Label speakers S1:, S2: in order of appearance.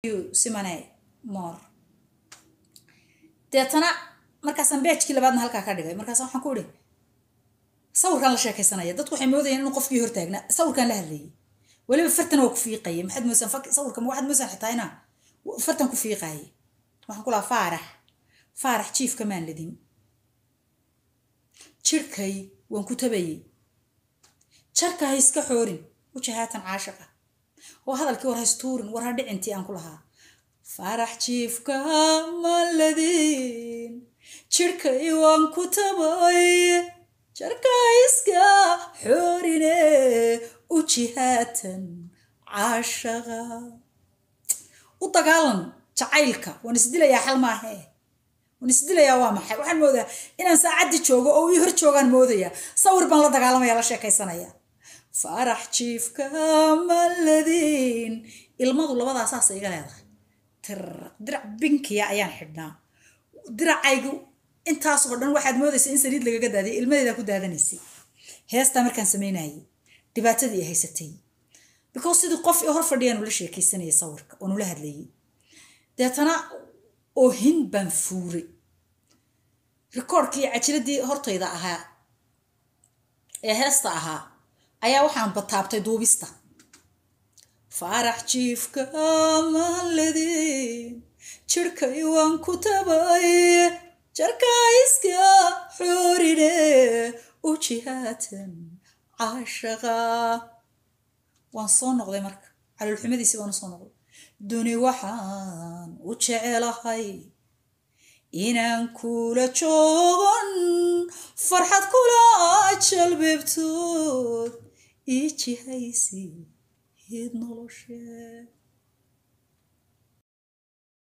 S1: you simane more deetana markaasaan beejkii labaadna halkaa ka dhigay markaas waxaan ku ihi sawirkaan la sheekaysanaya dadku waxay moodayeen inuu qofkii hortaagnaa sawirkaan la hadlayay weliba fartan waa ku fiiqayay maxaad moosaan sawirka waxaad moosaan xitaa inaa fartan ku fiiqaayay waxaan ku lahaa faarax faarax jiifka maan ladin jirhkay waan ku tabayay jarka ha iska xoorin wajahaatan caashaqa oo hadalkii war ha istuurin war ha dhicintii aan ku lahaa faarax jiifka maan ladin jirhkay waan ku tabay jarka ha iska xoorine ujihaatan caashaqa u dagaalan jacaylka waan isdilayaa xal maahe waan isdilayaa waa maxay waxaan moodaa inaan saacaddii joogo oo ii hor joogaan moodayaa sawir baan la dagaalamaya la sheekaysanaya faarax jiifka maladiin ilmadu labadaa saasa iga leedahay tiraq dirac binkiya ayaan xidhnaa diracaygu intaasoo dhan waxaad moodaysa in saliid lagaga daadiyay ilmadeedaa ku daadanaysay heestaa markaan samaynayay dhibaatadii ay haysatay because sidii qof io hor fadhiyaan ula sheekaysanayay sawirka oon ula hadlayay deetana oohin baan fuuray rikoorkii cajiradii hortayda ahaa ee heesta ahaa ayaa waxaan bataabtay duubista faarax jiifka maledin jirhkay waan ku tabay jarka iska xoorine ujihaatan caashaqa waan soo noqday marka caloolxumadiisii baan u soo noqday duni waxaan u jecelahay inaan kula joogon farxad kula jalbeebtood ii jihaysi hid noloshee